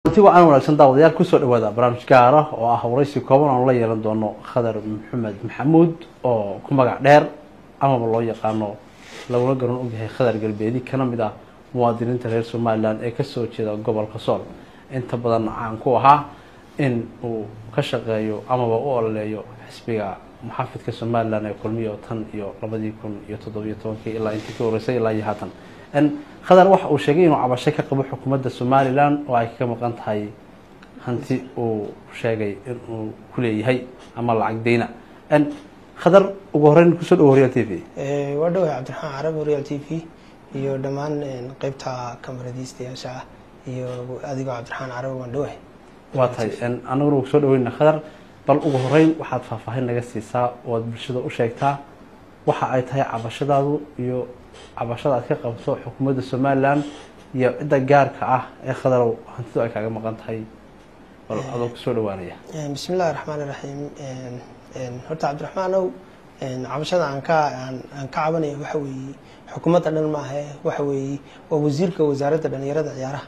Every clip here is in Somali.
runti wacan wanaagsan daawadayaal kusoo dhawaada barnaamij gaar ah oo ah waraysi kooban oon la yeelan doono khadar maxamed maxamuud oo ku magac dheer amaba loo yaqaano laguna garan ogyahay khadar galbeedi kana mid ah muwaadiniinta reer somalilan ee kasoo jeeda gobolka sool inta badan caan ku ahaa in uu ka shaqeeyo amaba u ololeeyo xisbiga muxaafidka somalilan ee kulmiyo tan iyo labadii kun iyo toddobiyo tobankii ilaa intii ka horeysay ilaa iyo haatan khadar waxa uu sheegay inuu cabasho ka qabo xukuumadda somalilan oo ay kaga maqan tahay hanti uu sheegay inuu ku leeyahay ama lacag deyna khadar ugu horeyn kusoo dhawo horyaal t v waa dhawahay cabdiraxmaan carab horyaal t v iyo dhammaan qeybta kamaradiistayaasha ah iyo adigoo cabdiraxmaan carab waan dhawahay waa tahay anaguna uu kusoo dhaweyna khadar bal ugu horeyn waxaad faahfaahin naga siisaa oo aad bulshada u sheegtaa waxa ay tahay cabashadaadu iyo cabashada aad ka qabto xukuumadda somalilan iyo cidda gaarka ah ee khadarow hantidu ay kaaga maqan tahay bal adoo kusoo dhawaanaya bismi illahi raxmaan iraxiim horta cabdiraxmaanow cabashada aan ka aan ka cabanaya waxa weeye xukuumadda dhan maahe waxa weeye waa wasiirka wasaaradda dhalinyarada ciyaaraha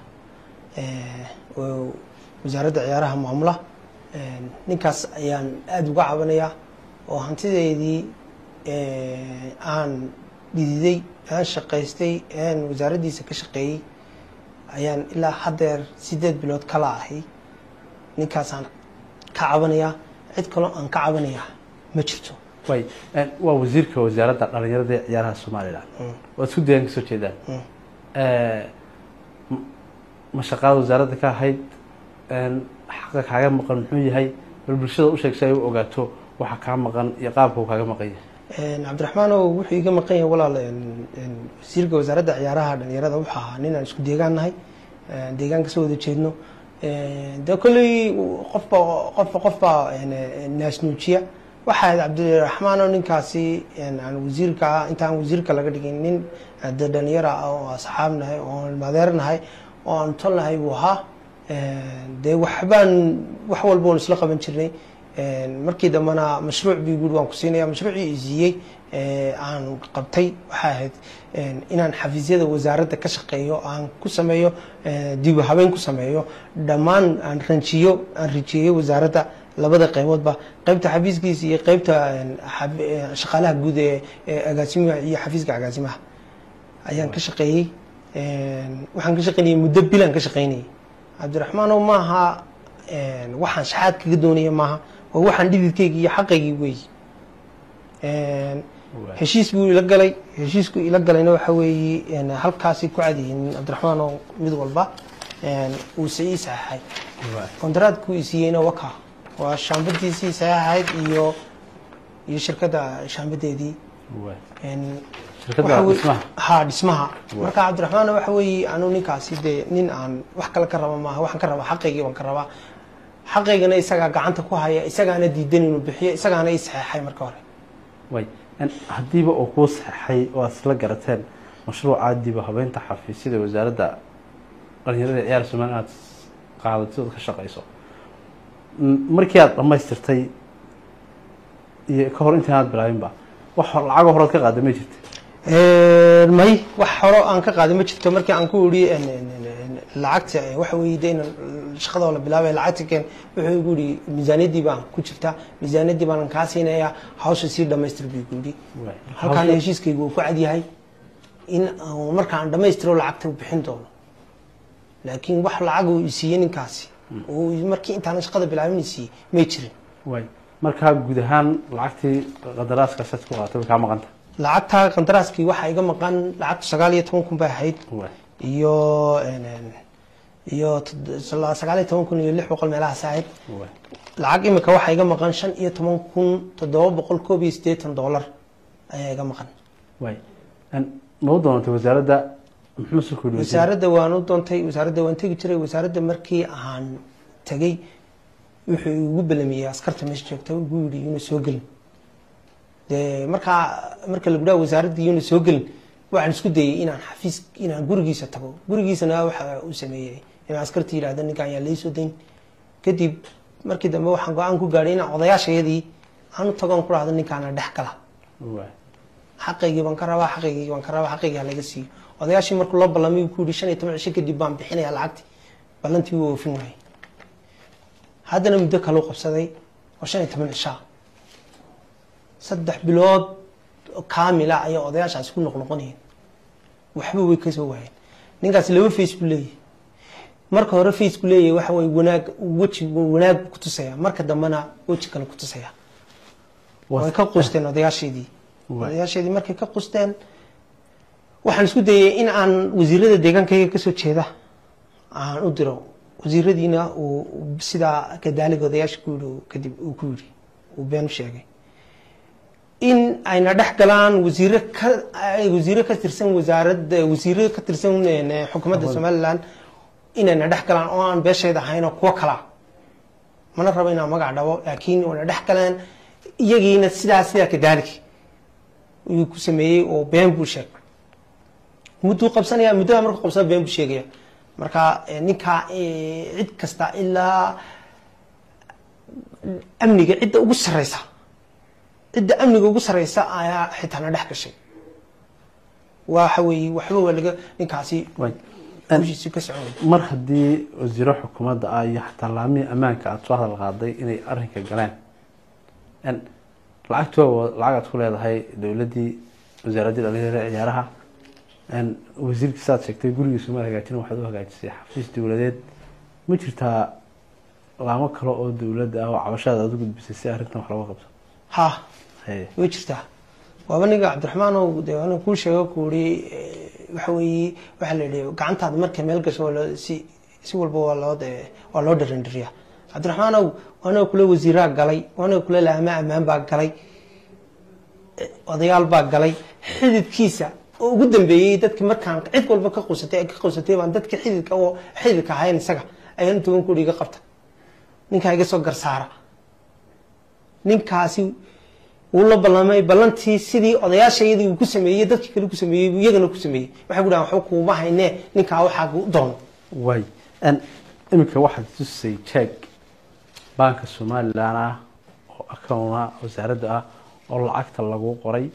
wasaaradda ciyaaraha maamula ninkaas ayaan aada uga cabanayaa oo hantideydii aan dhididay aan shaqaystay aan wasaaraddiisa ka shaqeeyey ayaan ilaa haddeer sideed bilood kala ahay ninkaasaan ka cabanayaa cid kaloo aan ka cabanayaa ma jirto way waa wasiirka wasaaradda dhalinyarada ee ciyaaraha somalilan waad isku dayaan kasoo jeedaan ma shaqaada wasaaradda ka ahayd xaqa kaaga maqan muxuu yahay bal bulshada u sheeg si ay u ogaato waxa kaa maqan iyo qaabka uu kaaga maqan yahay cabdiraxmaanow wuxuu iga maqan yahay walaal wasiirka wasaaradda ciyaaraha dhalinyarada wuxuu ahaa nin aan isku deegaan nahay deegaan kasoo wada jeedno de kolley qofba qofba qofbaa naasnuujiya waxaa ahayd cabdiraxmaanow ninkaasi aan wasiirka ah intaan wasiirka laga dhigin nin de dhalinyara ah oo asxaab nahay oo madeer nahay oo aan tol nahay buu ahaa dee waxbaan wax walba oon isla qaban jirnay markii dambena mashruuc bi guri waan ku siinaya mashruucii i siiyey aan qabtay waxay ahayd inaan xafiisyada wasaaradda ka shaqeeyo aan ku sameeyo dib habeyn ku sameeyo dhammaan aan ranjiyo aan rijiyeyo wasaaradda labada qeyboodba qeybta xafiiskiisa iyo qeybta shaqaalaha guud ee agaasimaha iyo xafiiska agaasimaha ayaan ka shaqeeyey waxaan ka shaqeynayay muddo bilaan ka shaqeynayay cabdiraxmaanow maaha waxaan shaxaad kaga doonaya maaha waa waxaan dhididkaygi iyo xaqaygii wey heshiis buu ila galay heshiisku ila galayna waxa weeye halkaasi ku cadiyin cabdiraxmaanow mid walba uuse ii saxeixay kontaraadku i siiyeyna waka waa shaambadiisii saxeixayd iyo iyo shirkadda shaambadeedii ha dhismaha marka cabdiraxmaan waxa weeye anu ninkaasi dee nin aan wax kale ka raba maaha waxaan ka rabaa xaqaygii baan ka rabaa xaqaygana isagaa gacanta ku haya isagaana diidan inuu bixiyo isagaana ii saxeexay marka hore way haddiiba uu kuu saxeixay oo aad isla garateen mashruuca diba habeynta xafiisyada wasaaradda dhalinyarada ee ciyaar somalilan aad qaadatid ood ka shaqeyso markii aad dhamaystirtay iyo ka hor intaan aad bilaabinba wax lacago horead ka qaada ma jirta may wax horo aan ka qaaday ma jirto markii aan ku iri lacagta waxa weye de inan shaqadoo la bilaabay lacagta keen wuxuu igu yihi miisaaniyaddii baan ku jirtaa miisaaniyaddii baanan kaa siinayaa hawsha sii dhamaystir buu igu yihi halkaana heshiiskaygu uu ku cadyahay in markaan dhamaystiro lacagta u bixin doono laakiin wax lacag uu isiiyey ninkaasi markii intaanan shaqada bilaabin isiiyey may jirin way markaa guud ahaan lacagtii qadaraaskaasaad ku qaatay way kaa maqanta lacagta qandaraaskii waxaa iga maqan lacagtu sagaal iyo toban kun bay ahayd iyo iyo sagaal iyo toban kun iyo lix boqol meelahaas ahayd lacag imika waxaa iga maqan shan iyo toban kun toddoba boqol koob iyo siddeetan dollar ayaa iga maqan way ma u doonatay wasaaradda muxuu ku wasaaradda waan u doontay wasaaradda waan tegi jiray wasaaradda markii aan tegey wuxuu igu belamiyey askarta meesha joogta igu yidhi yuuna soo gelin dee markaa marka lagu dhaha wasaaradda yuuna soo gelin waxaan isku dayay inaan xafiis inaan gurigiisa tago gurigiisana waxa uu sameeyey in askarta yidhahda ninkan ayaa laysoo dayn kadib markii dambe waxaan go-aan ku gaadhay inaan odayaashayadii aan u tagoon ku dhahdo ninkaana dhex gala xaqaygii baan ka rabaa xaqaygii baan ka rabaa xaqaygii ha laga siiyo odayaashii markuu la ballamay ku yihi shan iyo toban cisho kadib baan bixinaya lacagti ballantii wuu oofin waayey haddana muddo kaleu qabsaday oo shan iyo toban cishaa saddex bilood kaamila ayay odayaashaasi ku noqnoqonayeen waxba way kasoo waayeen ninkaas laba face buu leeyahay marka hore face buu leeyahay waxa way wanaag weji wanaag buu kutusaya marka dambena weji kale kutusaya way ka qusteen odayaasheedii odayaasheedii markay ka qusteen waxaan isku dayay in aan wasiirada deegaankayga kasoo jeeda aan u diro wasiiradiina uu sidaa kadaaliga odayaasha ku yidhi kadib uu ku yidhi uu been u sheegay in ayna dhex galaan wasiire ka wasiire ka tirsan wasaaradda wasiire ka tirsan xukuumadda somaliland inayna dhex galaan oo aan beesheeda ahayn oo kuwo kala mana rabo inaan magac dhabo laakiin wayna dhex galeen iyagiina sidaa sidaa kadaaliki ayuu ku sameeyey oo been buu sheegay mudduu qabsanaya muddada markuu qabsana been buu sheegaya marka ninkaa cid kasta ilaa amniga cidda ugu sareysa cidda amniga ugu sareysa ayaa xitaana dhex gashay waxa weeye waxba waa laga ninkaasi hushiisi ka socon mar haddii wasiiro xukuumadda ah iyo xataa laamihii ammaanka aada soo hadal qaaday inay arrinka galeen lacagto lacag aad ku leedahay dowladdii wasaaraddii dhalinyarada ciyaaraha wasiirkii saad sheegtay gurigiisu maad hagaajin waxaad u hagaajisay xafiis dowladeed ma jirtaa laamo kale oo dowladda ah oo cabashaada aad u gudbisay si arrintan wax looga qabto ha way jirtaa waaba ninga cabdiraxmaan o de ana kuu sheego ku uri waxa weeye waxaa la yihi gacantaada markay meel gasho waa si si walba waa loo de waa loo dharandhiriya cabdiraxmaan ow waanaga kule wasiiraa galay waanaga kule laama ammaan baa galay odayaal baa galay xididkiisa oo ugu dambeeyey dadki markaan cid walba ka qusatay ka qusatay baan dadka xididka oo xididka ahayn isaga ayaan toban kuri iga qabta ninkaa iga soo garsaara ninkaasi wuu la ballamay ballantii sidii odayaashayadii uu ku sameeyey dadkii kale ku sameeyey iyagana ku sameeyey waxay ku dhahan waxba kuuma haynee ninkaa waxaa u doono way iminka waxaad tusay jeeg baanka somalilan ah oo accouna wasaaradda ah oo lacagta lagu qoray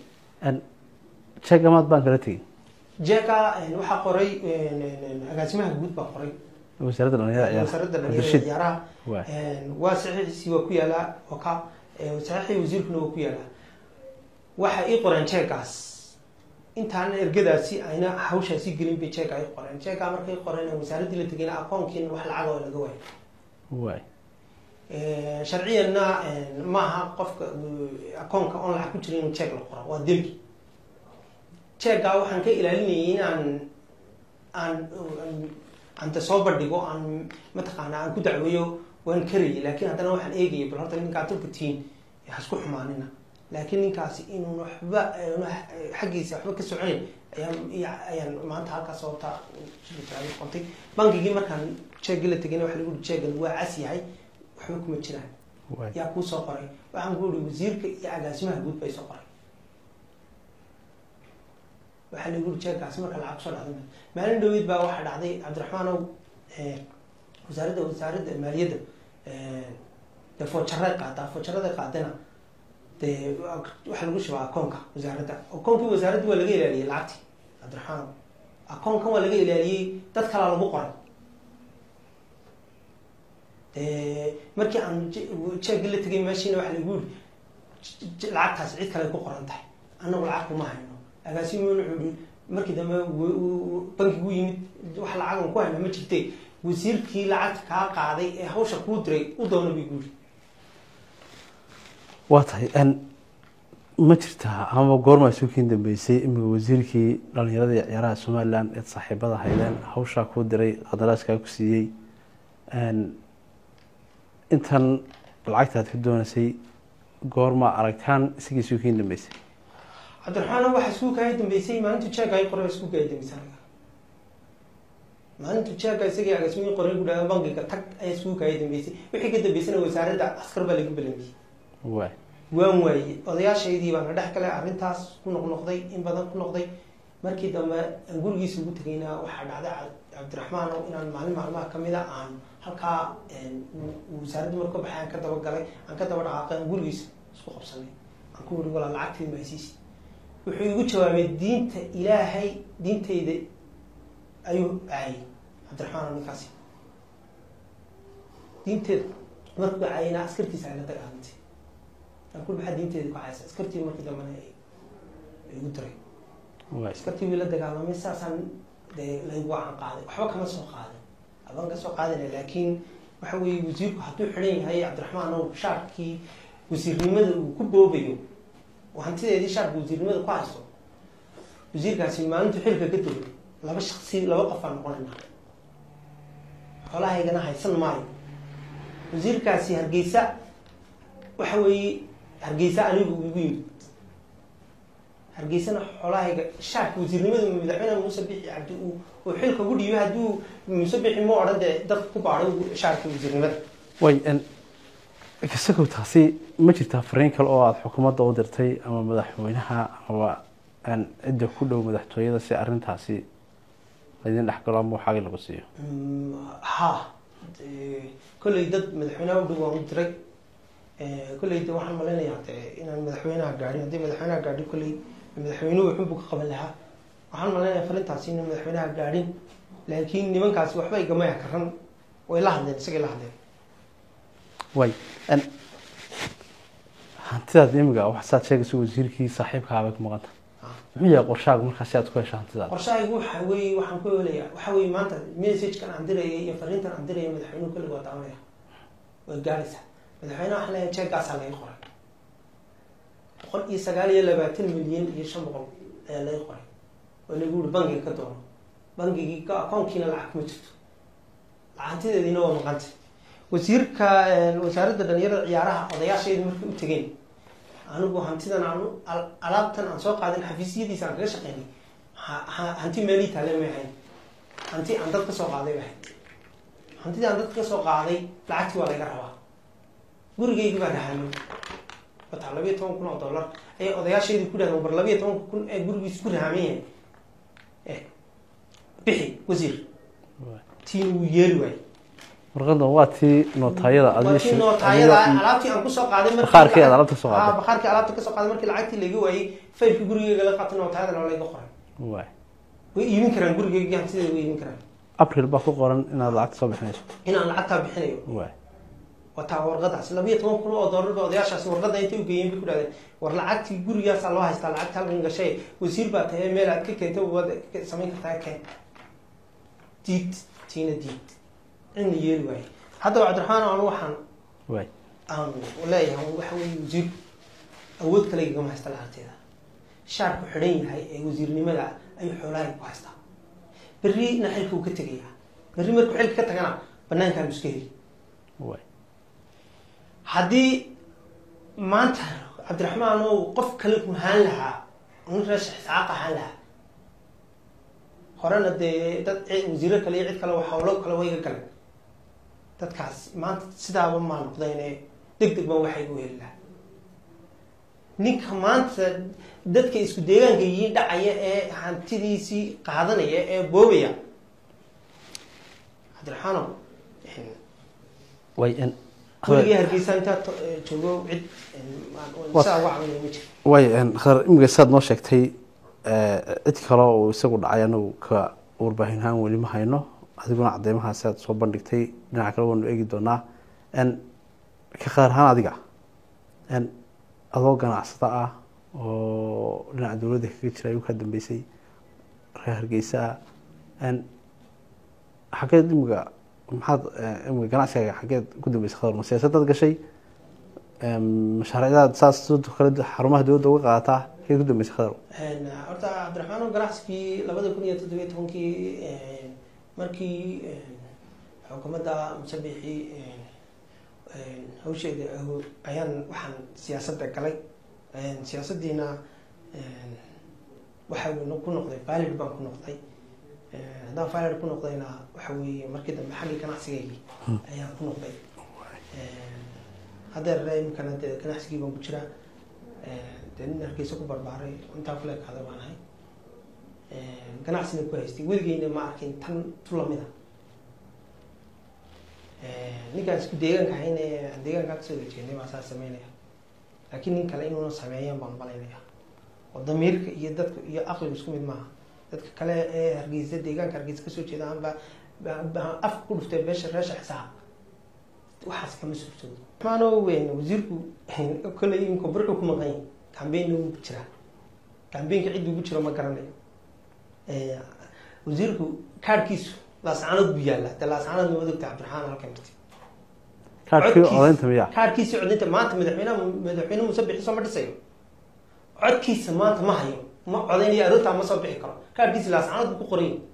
jeeg amaad baan kala tegin jeeka waxaa qoray agaasimaha guud baa qoray wasaaradda dhalinyarada wasaaradda ciyaaraha dhalinyarada ciyaaraha Waay. waa saxiixiisii waa ku yaalaa oo ka saxiixii wasiirkuna waa ku yaalaa waxa ii qoreen jeekaas intaan ergadaasi ayna hawshaasi gelin bay jeeka ay qoreen jeeka markay qoreen wasaaraddii la tegayna aqoonkiina wax lacag oo laga waayo waay sharciyanna maaha qofka akoonka oon lacag ku jirin inuu jeeg la qoro waa dembi jeeggaa waxaan ka ilaalinayay in aan aan aan de soo bandhigo aan mataqaana aan ku dacweeyo waan karayay laakiin haddana waxaan eegayay bal horta ninkaa tulka tiin hasku xumaanina laakiin ninkaasi inuun waxba xaggiisa waxba ka soconayn ayaan ayaan maanta halkaas sababta shirkii qontay bankigii markaan jeegii la tegayna waxa lagu uri jeegan waa cas yahay waxba kuma jiraan waay yaa kuu soo qoray waxaan ku uri wasiirka iyo agaasimaha guud bay soo qoray waxaa lagu uri jeegkaasi marka lacag kusoo dhacday maalin dhaweyd baa waxaa dhacday cabdiraxmaan ow wasaaradda wasaaradda maaliyadda dee foojaray qaadaa foojaraday qaadana dee waxaa lagu shubaa akoonka wasaaradda akoonkii wasaaradda waa laga ilaaliyey lacagtii cabdiraxmaan ow akoonkan waa laga ilaaliyey dad kalaa lagu qoray dee markii aan jeegii la tegay meeshiina waxaa lagu yiri lacagtaasi cid kale ku qoran tahay annagu lacag kuma hayno agaasimu wuxuu yihi markii dambe bankigu yimid wax lacagan ku hayna ma jirte wasiirkii lacagta kaa qaaday ee hawsha kuu diray u doona bay guuri waa tahay ma jirtaa amaba goormaa suukiin dambeysay imika wasiirkii dhalinyarada iyo ciyaaraha somalilan eed saaxiibada haydeen hawshaa kuu diray qandaraaskaa ku siiyey intan lacagta aad ka doonaysay goormaa aragtaan isagii suukiin dambeysay cabdiraxmaan waxaa iskuulkaaya dambeysay maalintu jeega ay qoray iskuulkaaya dambeysay anaga maalintu jeega isagii agaasimiin qoray ku dhaha bankiga tag ayaa iskuulkaaya dambeysay wixii ka dambeysana wasaaradda askar baa laga belamiyey waay waan waayey odayaashaydii baana dhex galay arrintaas ku noqnoqday in badan ku noqday markii dambe aan gurigiisa ugu tegayna waxaa dhacday cabdiraxmaan oo inaan maalin maalmaha kamid a aan halkaa wasaaradda marka ka baxay aan ka daba galay aan ka daba dhaqaaqay aan gurigiisa isku qabsanay aan ku wuri walaa lacagteed maasiisi wuxuu igu jawaabay diinta ilaahay diintayda ayuu aayay cabdiraxmaan oo ninkaasi diinteeda markuu cayna askartiisa ayla dagaalantay aan ku maxaa diinteeda ku caysa askartii markii dambena ay ay ugu diray waay askartii wii la dagaalamay saasaan dee laygu wacan qaaday waxba kama soo qaadin aban ka soo qaadina laakiin waxa weeye wasiirku hadduu xidhan yahay cabdiraxmaan ow shaarkii wasiirnimada uu ku boobayo oo hantideedii shaarka wasiirnimada ku haysto wasiirkaasi maalintu xilka ka tego laba shaksi laba qof aan noqonayna xoolahaygana haysan maayo wasiirkaasi hargeysa waxa weeye hargeysa anigu igu yimid hargeysana xoolahayga shaarka wasiirnimada madaxweyne muuse bixi cabdi uu uu xilka ugu dhiibay hadduu muuse bixi ma odhan dee dadka ku baadhay shaarka wasiirnimada way n kasagow taasi ma jirtaa fariin kale oo aada xukuumadda u dirtay ama madaxweynaha ama n cidda ku dhow madaxtooyada si arrintaasi laydin dhex galo ama waxaagii lagu siiyo Mm, ha Eh, kolley dad madaxweynaha u dhow waan u diray Eh, kolley de waxaan malaynayaa de inaan madaxweynaha gaadhin haddii madaxweynaha gaadhin kolley madaxweynuhu wuxuunbu ka qaban lahaa waxaan malaynayaa farintaasi inaan madaxweynaha gaadhin laakiin nimankaasi waxba igamaya karan way la hadleen isagay la hadleen way n hantidaad imiga wax saad sheegaysa wasiirkii saaxiibkaabay ku maqanta Ah. muxuu yahay qorshaagu markaasi aad ku hesha hantidaada qorshahaygu waxa weeye waxaan ku helayaa waxa weeye maanta messagekan aan dirayay iyo fariintan aan diraya madaxweynuhu kullig waa daawanaya way gaaraysaa madaxweynaha waxaan leeyahay jeegaasaa laga qoray boqol iyo sagaal iyo labaatan milyan iyo shan boqol ayaa laga qoray oo lagu yihi bangiga ka doono bangigii ka akoonkiina lacag kuma jirto lacantideediina waa maqantay wasiirka wasaaradda dhalinyarada ciyaaraha odayaasheedu markay u tegeen anigu hantidan aan al- alaabtan aan soo qaadin xafiisyadiisa aan kaga shaqeynay ha- ha- hanti meelii taale may ahayn hanti aan dad ka soo qaaday bay ahayd hantidii aan dad ka soo qaaday lacagtii waa laga rabaa gurigaygi baa rahamay wataa labiyo toban kun oo dollar ayay odayaasheedii ku dhahdeen bar labiyo toban kun ee gurigiis ku rahaman yahay eh bixi wasiir tiin wuu yeeli waayey warqadan waa tii nootaayada waa tii nootaayada alaabtii aan kusoo qaaday markii- Bakhaarkii aad alaabta kasoo qaaday. Ah, bakhaarkii alaabta kasoo qaaday markii lacagtii laga waayey faylkii gurigeyga la qaatay nootaayadana waa laga qoray waay way iibin karaan gurigeygii hantideeda way iibin karaan april baa ku qoran inaad lacagta soo bixinayso inaan lacagtaa bixinayo waay wataa warqadaas labiyo toban kun oo doolar ba odayaashaasi warqada intay u geeyeen bay ku dhahdeen war lacagtii gurigaasaa loo haystaa lacagta halkan gashay wasiir baa tahay meel aad ka keentay waad ka samayn kartaa keen diid tiina diid cidna yeeli waaye haddaba cabdiraxmaan anu waxaan waay aan leeyahay waxa weeye wasiirku awood kale igama haysta lacagteeda shaarku xidhan yahay ee wasiirnimada ayuu xoolahay ku haystaa berrina xilka uu ka tegayaa berri markuu xilka ka tagana banaankaan iska heli waay haddii maanta cabdiraxmaan oo qof kale ruhaan lahaa nin reesha xisaaq ahaan lahaa horena dee dad ci- wasiiro kale iyo cid kale waa hawlo kale wayga galeen dadkaas maanta sidaaba maa noqdayne deg deg baan waxay u heli lahaa ninka maanta dadka isku deegaanka yihiin dhacaya ee hantidiisii qaadanaya ee boobaya cabdiraxmaanow way n kuligii hargeysa intaa to- eh, joogo cid eh, Waa- sidaa uga caawinaya ma jiro way n khadar imiga saad noo sheegtay cid kale oo isagu dhacay anagu ka warbaahin ahaan weli ma hayno adiguna cadeymahaasi aad soo bandhigtay dhinaca kale waanu eegi doonaa n ka khadar ahaan adiga n adoo ganacsada ah oo dhinaca dowladda kaga jira ayuu ka dambeysay reer hargeysa n xageed imiga maxaad eh, imiga ganacsigaaga xageed ku dambeysay khadar ma siyaasadaad gashay mashaariicdaad saas sidoo kale xarumaha dowladda uga qaadataa xageed ku dambeysay khadar Een, horta cabdiraxmaan oo ganacsigii labada kun iyo toddobiyo tobankii een, markii een, xukuumadda musabixii een, een, hawsheeda aho- ayaan waxaan siyaasadda galay Een, siyaasaddiina een, waxa uu ku noqday valid baan ku noqday Een, haddaan valid ku noqdayna waxa weeye markii dambe xaggii ganacsigaygii ayaan ku noqday Een, haddeer imikana dee ganacsigii baan ku jiraa Een, dee nin hargeysa ku barbaaray intaa kule kaada baan ahay Een, ganacsina ku haystay weligeyna ma arkin tan tu lamida ninkaan isku deegaanka ahayn ee aan deegaankaa kasoo wajeednay baa saa sameynaya laakiin nin kale inuuna sameeyaan baan malaynaya oo damiirka iyo dadka iyo aqligu isku mid maaha dadka kale ee hargeysa deegaanka hargeysa kasoo jeeda aan ba ba- ba- afka ku dhuftay beesha reesha xisaab waxaas kama suurtoodo maano weyn wasiirku kolley imka barka ku maqan yahay kambeyn uu jiraa kambeynka cid ugu jiro ma garanayo Eh, wasiirku kaadhkiisu laascaanood buu yaallaa de laascaanood ma odogta cabdiraxmaan halkan marti kaadhkii Codkiisa- odaynta miya kaadhkiisa codinta maanta madaxweynaha madaxweyne muuse bixiso ma dhisayo codkiisa maanta ma hayo ma codaynayo aroortaa ma soo bixi karo kaadhkiisa laascaanood buu ku qoran yahay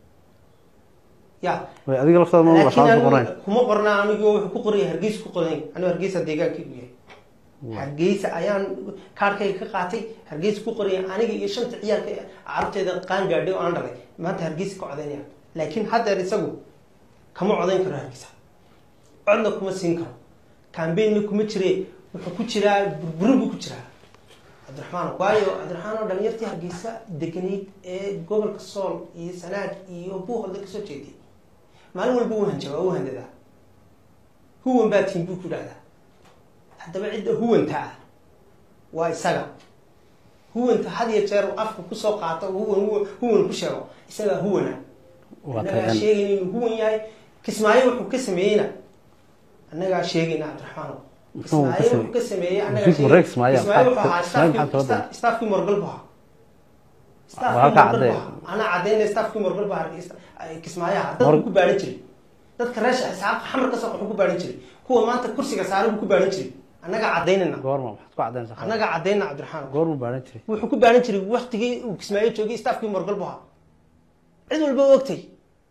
ya way adiga laftaada ma laakiin lasaad anigu qorayn kuma qorna anigu wuxuu ku qoraya hargeysa ku qoran yahay anigu hargeysa deegaankaygu yahay hargeysa ayaan kaarkayga ka qaatay hargeysa ku qoraya aniga iyo shanta ciyaalka carabteeda qaan gaadhay oo aan dhalay maanta hargeysa ka codaynaya laakiin haddeer isagu kama codayn karo hargeysa codna kuma siin karo kambeynna kuma jire wuxuu ku jiraa burburin buu ku jiraa cabdiraxmaan waayo cabdiraxmaan oo dhalinyartii hargeysa deganayd ee gobolka sool iyo sanaag iyo buuholda kasoo jeeday maalin walba u hanjaba u handadaa huwan baa tiin buu ku dhahdaa haddaba cidda huwanta ah waa isaga huwanta had iyo jeer uu afka kusoo qaato huwan huwan- huwan ku sheego isagaa huwana waa annagaa tagan sheegayna inuu huwan yahay kismaayo wuxuu ka sameeyeyna annagaa sheegayna cabdiraxmaan Muxuu ka kismaayo sameeyey? wuxuu ka sameeyey annagaa Wasiirku sheegay- Rex Kismaayo, Kismaayo wuxuu maxaa- ahaa Kismaayo maxaa staafkii- soo daba? staafkii morgal buu ahaa Waa staafkii halkaa morgal caddeey. buu ahaa anaa caddaynaya staafkii morgal buu ahaa kismaayaha dad Mor- buu ku baahan jiray dadka reesha isxaaqa xamar ka soo wuxuu ku baahan jiray kuwa maanta kursiga saaray buu ku baahan jiray annagaa caddaynayna goorma maxaad ku cadaynaysaa khalad? annagaa caddayna cabdiraxmaan goormuu baaran jiray wuxuu ku baahan jiray waktigii uu kismaayo joogay staafkii morgal buu ahaa cid walba u ogtay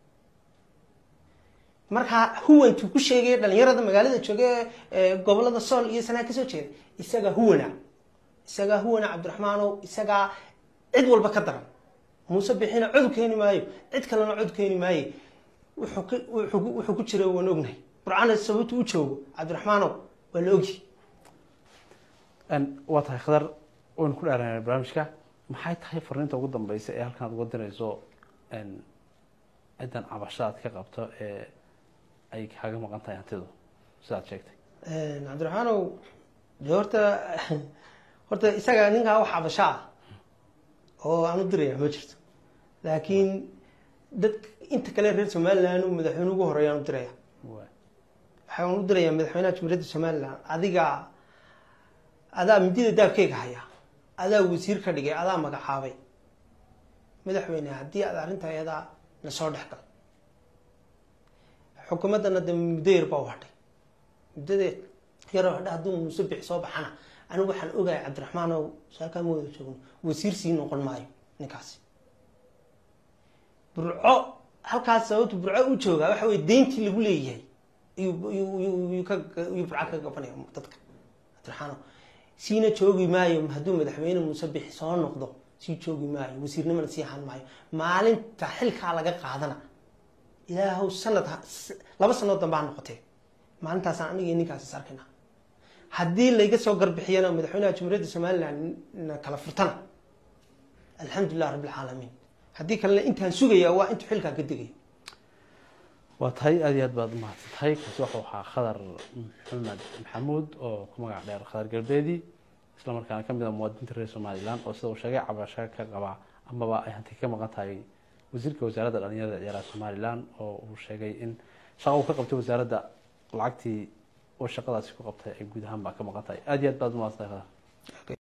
markaa huwantuu ku sheegay dhalinyarada magaalada jooga ee gobolada sool iyo sanaa kasoo jeeda isagaa huwana isagaa huwana cabdiraxmaanow isagaa cid walba ka daran muuse bixina cod keeni maayo cid kalena cod keeni maayo wuxuu ka- wuxuu wuxuu ku jira waan ognahay burcana sababtu u joogo cabdiraxmaanow waa la ogyi Een, waa tahay khadar waynu ku dheeraynaa barnaamijka maxay tahay fariinta ugu dambeysa ee halkan aad uga dirayso een, ciddan cabasho aad ka qabto ee ay kaaga maqan tahay hantidu sidaad sheegtay cabdiraxmaanow de horta horta isaga ninkaa wax cabasho ah oo aan u diraya ma jirto laakiin dad inta kale reer somaliland uu madaxweyne ugu horeeyaan u diraya Waa. waxaan u dirayaa madaxweynaha jumhuuriyadda somaliland adiga adaa midida daabkeyga haya adaa wasiir ka dhigay adaa magacaabay madaxweyne haddii aad arrinta ayadaa na soo dhex gal xukuumaddana de muddo yar baa u hadhay muddada yaroo hadha hadduu muuse bixi soo baxana anigu waxaan ogahay cabdiraxmaan ow saakaa ma wada joogno wasiir sii noqon maayo ninkaasi burco halkaas sababtu burco u joogaa waxa weye deyntii lagu leeyahay ayuu ayuu- ayuu- ayuu ka ayuu burco ka gabanaya dadka cabdiraxmaan ow siina joogi maayo hadduu madaxweyne muuse bixi soo noqdo sii joogi maayo wasiirnimana sii ahaan maayo maalinta xilkaa laga qaadana ilaahow sanad ha- s- laba sanood dambe ha noqotee maalintaasaan aniga iyo ninkaas is arkayna haddii layga soo garbixiyana madaxweynaha jumhuuriyadda somaliland na kala furtana alxamdulilah rabbilcaalamiin haddii kalena intaan sugaya waa intuu xilkaa ka degayo waa tahay aada iyo aad baad umahadsan tahay kaasi wuxuu ahaa khadar maxamed maxamuud oo ku magac dheer khadar galbeedi isla markaana kamid ah muwaadiniinta reer somalilan oo sida uu sheegay cabasho ka qaba amaba ay hanti ka maqan tahay wasiirka wasaaradda dhalinyarada ee ciyaaraha somalilan oo uu sheegay in shaqa uu ka qabtay wasaaradda lacagtii oo shaqadaasi ku qabtay ay guud ahaan baa ka maqan tahay aada iyo aad baad umahadsan tahay khadar